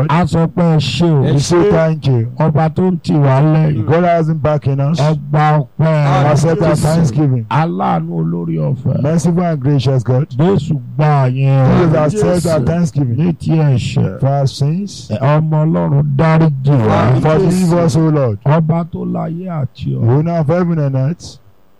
God. a sọ pé ẹ ṣe o We say thank you. ọba tó ń tì wá lẹ́yìn God hasn't backing us. ọgbà ọpẹ́ Accept our thanksgiving. aláàánú olórí ọ̀fẹ́ Merciful and gracious God. jésù gbà yẹn Jesus accept our thanksgiving ní ti ẹ̀ṣẹ̀ for our sins. ọmọ ọlọ́run dáríjì wá Forgive us, O Lord. ọba tó láyé àti ọ̀run Owner of heaven and earth.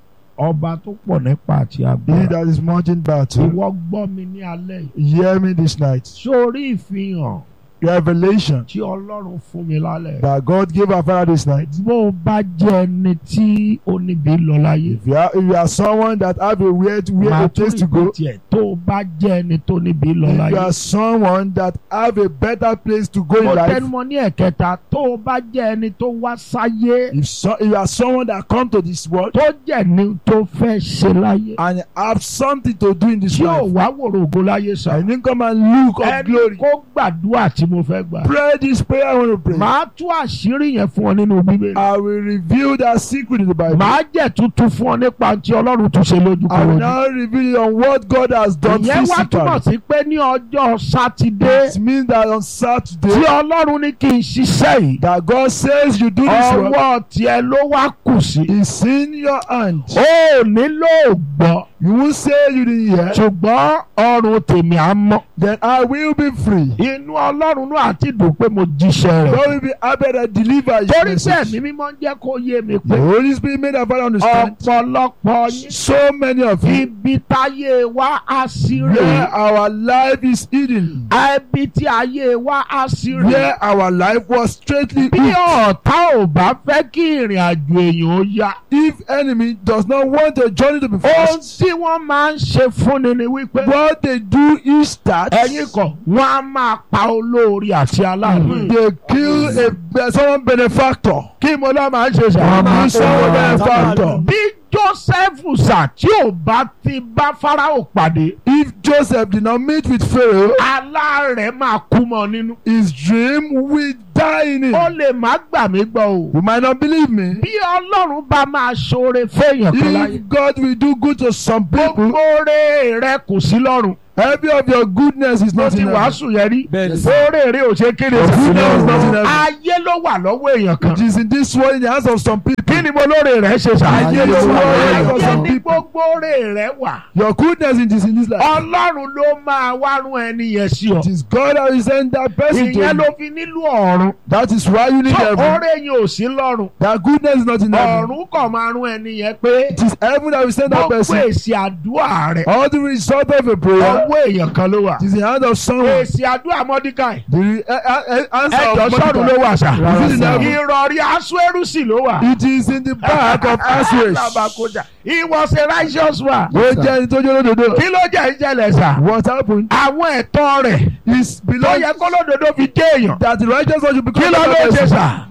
ọba tó pọ̀ nípa àti He agbára that is mountain battle. ìwọ gbọ́ mi ní alẹ́ yìí Hear me this night. sórí ìfihàn Revelation tí ọlọ́run fún mi lálẹ́ that God gave our Father this night. bó o bá jẹ́ ẹni tí ó níbi lọ láyé If you are, if you are someone that have a weird, máa weird tún place to go. tiẹ̀ tó o bá jẹ́ ẹni tó níbi lọ If you láyé are someone that have a better place to go mo in life. tẹnumọ́ ní ẹ̀kẹta tó o bá jẹ́ ẹni tó wá sáyé If so, if you are someone that come to this world tó jẹ́ ní tó fẹ́ ṣe láyé and have something to do in this tí ò life, wá wòrò ògo láyé sá and then come and look of ẹni glory. kó gbàdúrà tí mo fẹ́ gbà Pray this prayer I want to pray. màá tú àṣírí yẹn fún ọ nínú bíbélì I will reveal that secret in the Bible. màá jẹ́ tuntun fún ọ nípa tí ọlọ́run tún ṣe lójú I will korojú. now reveal it on what God has done ìyẹn wá túmọ̀ physically. sí pé ní ọjọ́ sátidé It means that on tí Saturday ọlọ́run ní kí n ṣiṣẹ́ yìí that God says you do this work ọwọ́ tiẹ̀ ló wá kù sí. is in your hand. ó nílò gbọ́ You will say you didn't hear, ṣùgbọ́n ọrùn tèmi á mọ́. then I will be free. inú ọlọ́run náà àti dùn pé mo jíṣẹ́ God rẹ̀. will be happy that deliver your torí pé message. ẹ̀mí mímọ́ ń jẹ́ kó yé mi The pé Holy Spirit made our Father understand. ọ̀pọ̀lọpọ̀ yín So many of you ibi táyé wa á sí where rèé. our life is hidden, ibi tí ayé wa á sí rèé. where our life was straightly bí hooked. ọ̀tá ò bá fẹ́ kí ìrìn àjò èèyàn ó yá. If enemy does not want the journey to be ohun fast, tí wọ́n máa ń ṣe fúnni ni wípé. what they do is that ẹ̀yin kọ̀ wọ́n á máa pa olórí àti aláàánú. they kill a someone benefactor. kí mo lọ́ máa ń ṣe Wọ́n máa sàmà ń sọ̀rọ̀ benefactor. bí joseph sà tí ò bá ti bá farao pàdé If Joseph did not meet with Pharaoh, alárẹ̀ máa kú mọ́ nínú. his dream will die in ó him. lè má gbà mí gbọ́ o. You might not believe me. bí ọlọ́run bá máa ṣoore fẹ́yàn kan láyé. If God will do good to some people, gbogbo oore rẹ kò sí lọ́run. every of your goodness is mo not ti in heaven. wàásù yẹn rí. Bẹ́ẹ̀ni sà. oore rẹ ò ṣe kéde Your goodness is not in heaven. ayé ló wà lọ́wọ́ èèyàn kan. It is in this world in the hands of some people. kí ni mo lóore rẹ ṣe sà. Ayé ló wà lọ́wọ́ èèyàn ayé kan. ní gbogbo oore rẹ wà. Your goodness it is in this life. ọlọ́run ló máa wá rún ẹni yẹn sí ọ. It is God that will send that person to ìyẹn ló you. fi nílò ọ̀run. That is why you need tó heaven. oore yẹn ò sí lọ́run. That goodness is not in heaven. ọ̀run kàn máa rún ẹni yẹn pé It is heaven that will send that gbogbo person. èsì àdúrà rẹ All the result of a prayer ọwọ́ èèyàn kan ló wà. it is in the hand of someone. èsì àdúrà mọ́díkàì. The re- uh, uh, uh, answer ẹjọ́ of sọ́run ló Mordecai. wà sà. Is it in heaven? ìrọ̀rí aṣọ́ẹrùsì ló wà. It is in the back of Assuage. Alábàkójà. He was a righteous man. Ó jẹ́ ẹni tó jẹ́ olódodo. kí ló jẹ́ ìjẹ́lẹ̀ sà. What happened àwọn ẹ̀tọ́ rẹ̀ is tó below yẹ kó lódodo fi dé èèyàn. that the righteous one should kí become ló a ló ṣe person. sà.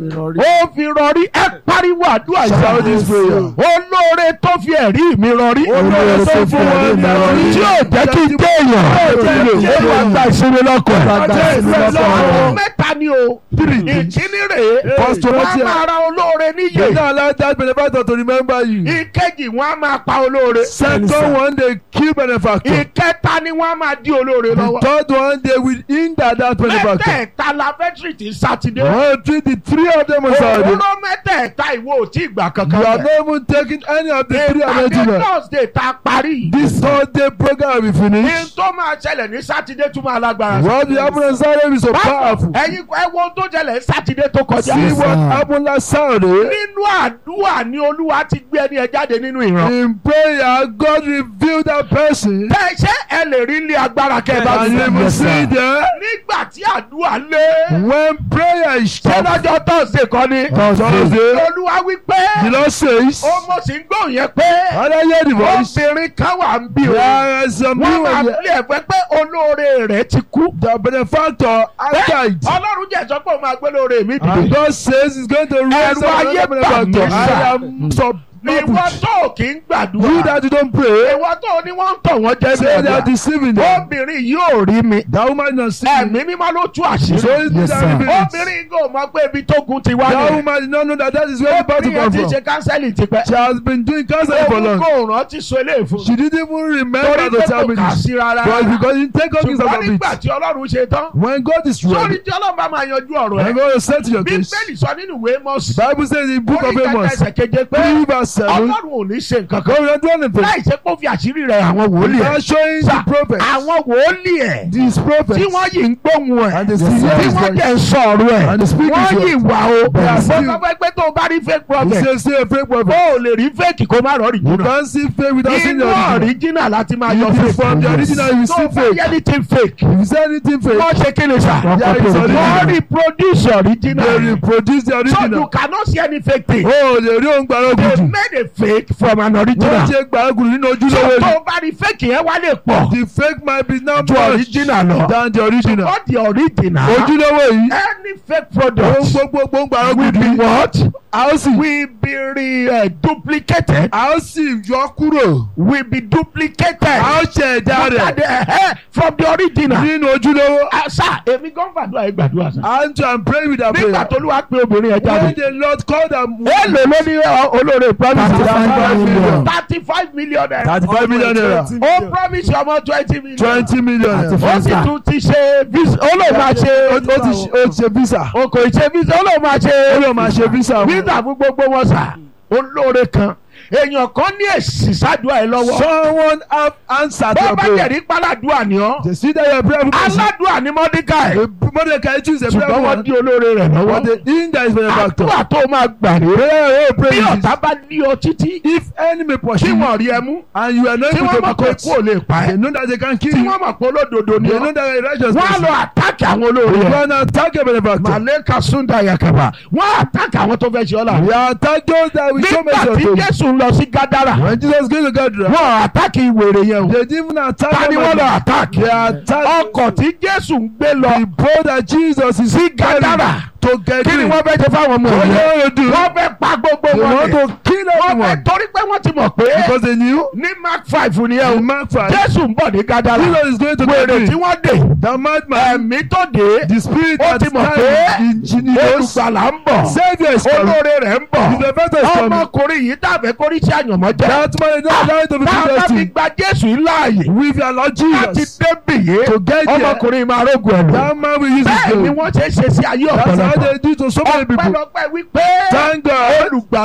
ó fi rọrí ẹ pariwo àdúrà Shout yìí. this prayer. olóore tó fi ẹ̀rí mi rọrí. Olóore tó fi ẹ̀rí mi rọrí. tí yóò jẹ́ kí n dé èèyàn. ó máa gba ìsinmi lọ́kọ̀. Ó máa gba ìsinmi lọ́kọ̀. àwọn mẹ́ta ni o. ìkíní rèé. First wọ́n á Timothy. máa ra olóore You níyè. don't allow that benefactor to remember you. ìkejì wọ́n á máa pa olóore. Second one, they kill benefactor. ìkẹta ni wọ́n á máa dí olóore The lọ́wọ́. third one, they will hinder that benefactor. mẹ́tẹ̀ẹ̀ta la fẹ́ tìrìtì sátidé. One, treat the three of them on Saturday. òwúrọ̀ mẹ́tẹ̀ẹ̀ta ìwọ ò tí ì gbà You kankan are bẹ̀. not even taking any of the three ìpàdé arrangements. thursday ta parí. This Sunday program will be ní finished. tó máa ṣẹlẹ̀ ní sátidé tún máa lágbára. What will happen on Saturday is so powerful. ẹ̀yin ẹ wo ohun tó ṣẹlẹ̀ ní sátidé tó kọjá. See what happened last Saturday. nínú àdúrà ni olúwa ti gbé ẹni ẹ jáde nínú ìran. In prayer, God revealed that person. tẹ ṣé ẹ lè rí ilé agbára kẹ bá And mi you will see there nígbà tí àdúrà lé. when prayer is ṣé stopped. lọ́jọ́ tọ́sídẹ̀ẹ́ kan ni. Thursday, olúwa wí pé. the Lord says, ó mo sì ń gbóhùn yẹn pé. and I hear the voice. obìnrin kan wà ń bí o. There is some wọ́n máa people fi ẹ̀fẹ́ pé olóore rẹ̀ ti kú. the benefactor has died. ọlọ́run jẹ́ sọ pé òun máa gbé lóore mi And dìde. God says he's going to raise Ẹ̀rù up ayé another bà mí benefactor. sà. I am not ìwọ put. tó kì í You gbàdúrà that you don't pray, ìwọ tó ní wọ́n ń tọ̀ wọ́n jẹ́ say they are nígbà deceiving them. obìnrin yóò rí mi That woman is not ẹ̀mí mímọ́ ló tú So àṣírí it Yes, that sir. reveals it. obìnrin kò mọ̀ pé ibi tó gun ti wá That ní woman did not know that that is where the battle obìnrin yẹn come ti from. ṣe kánsẹ́lì tipẹ́ She has been doing counseling for òun long. kò rántí so eléyìí fún She didn't even remember torí to pé tell kò me kà this. sí rárá But because you take all things out ṣùgbọ́n of nígbà it, tí ọlọ́run ṣe tán when God is sórí ready, tí ọlọ́run bá máa yanjú ọ̀rọ̀ I'm ẹ̀ going to settle your case. bíbélì sọ nínú ìwé mọ́sí Bible says in the book of orí kẹta Amos, ẹsẹ̀ keje pé three verse seven, ọlọ́run ò ní ṣe nǹkan kan God will not do anything. láì ṣe kó fi àṣírí rẹ̀ àwọn wòlíì ẹ̀ God showing Sir, the prophet, àwọn wòlíì ẹ̀ these prophets, tí wọ́n yìí ń gbóhùn ẹ̀ and the Yes, yes, sir. tí his wọ́n voice. jẹ́ ń sọ̀rọ̀ ẹ̀ And the speak wọ́n his yìí word. wà o They are mo still- sọ pé pé tó o bá rí fake He prophet says, say a fake o prophet. ò lè rí fake kó má rọrì You jùlọ can't see fake without seeing inú the original. original láti máa yọ If you fake from the original, you tó see o bá fake. yẹ anything fake If you say anything fake, wọ́n ṣe kí ni sà Yeah, it's wọ́n original. reproduce they original reproduce the so you original. cannot see any fake thing Oh, lè rí òun gbàrọ̀ they gùdù. made a fake from an Wọ́n original ṣe gbàrọ̀ gùdù nínú so ojúlówó tó ni. o bá rí fake yẹn wá lè pọ̀ The fake might be now ju much original lọ than the original. but the original Ojúlówó yìí, any fake òun product gbogbo ń gbàrọ̀ will be gùdù. what A ó sì will be re uh, duplicated a ó sì yọ kúrò. will be duplicated A ó ṣe ẹ̀dá rẹ̀ Look at the- eh, from the original. nínú ojúlówó. Ah, sá èmi gan gbàdúrà yìí gbàdúrà sá. And to and pray with that nígbà prayer. tó ló wá pé obìnrin yẹn When jáde. the Lord called them. èlò ló ní ọ, olóore promise Thirty-five million. thirty five million naira. Thirty-five million naira. ó promise ọmọ twenty million. Twenty million naira. ó sì tún ti ṣe visa ó lè máa Ó ṣe ó ti ṣe- ó ti ṣe visa. o kò ṣe visa ó lè máa Ó ṣe lọ máa ṣe visa. fún. visa fún gbogbo wọn sà olóore kan èèyàn kan ní èsì sádùá ẹ lọ́wọ́ Someone have answered bó your bá prayer. jẹ̀rí páládùá ni ọ́ They see that you're a prayerful person. aládùá ni mọ́díkàì Mordecai choose a ṣùgbọ́n prayerful wọ́n one. dí olóore rẹ̀ But lọ́wọ́ the thing that is for your doctor. àdúrà tó máa gbà rèé Prayer will pray bí is ọ̀tá bá ní ọ títí if enemy tí pursue you wọ́n rí ẹ mú and you are not tí able wọ́n to mọ̀ be pé kú ò caught, lè pa they ẹ́ know that they can kill tí you. wọ́n mọ̀ pé olódodo ni They ọ́ know that you're a righteous wọ́n á lọ person. àtàkì àwọn olóore You rẹ̀ can attack a benefactor. màlẹ́kà súndà yakaba wọ́n á àtàkì àwọn tó fẹ́ ṣe ọ́ là We attack those that we show nígbà mercy tí to. Jésù ń lọ sí Gádárà When Jesus came to Gadara, wọ́n àtàkì ìwèrè yẹn o they didn't even attack ta ni them. wọ́n lọ at- àtàkì They attacked ọkọ̀ tí Jésù ń gbé lọ the boat that Jesus is sí carrying Gádárà to get kí ni in. wọ́n fẹ́ ṣe fáwọn ọmọ What yẹn they want to do? wọ́n fẹ́ pa gbogbo They wọn want ni to kill wọ́n fẹ́ everyone torí pé wọ́n ti mọ̀ pé because they knew ní Mark five nìyẹn o in Mark 5, Jésù ń bọ̀ ní Gádárà Jesus is going to wèrè get tí in. wọ́n dè The madman, ẹ̀mí tó dé the spirit ó that ti mọ̀ pé stands in Jesus, olùgbàlà ń bọ̀ Savior is coming. olóore rẹ̀ ń bọ̀ The benefactor is coming. ọmọkùnrin yìí tàbí kórí sí àyànmọ́ jẹ́ That man is not allowed to be tá a bá fi destiny. gba Jésù yìí láàyè With your Lord láti Jesus, débì yé to get there, ọmọkùnrin máa rógun ẹ̀ lò that man will use his bẹ́ẹ̀ ni gold. wọ́n ṣe é ṣe sí ayé That's how ọ̀pọ̀lọpọ̀ they do to so many people. ọpẹ́lọpẹ́ wípé Thank God. olùgbàlà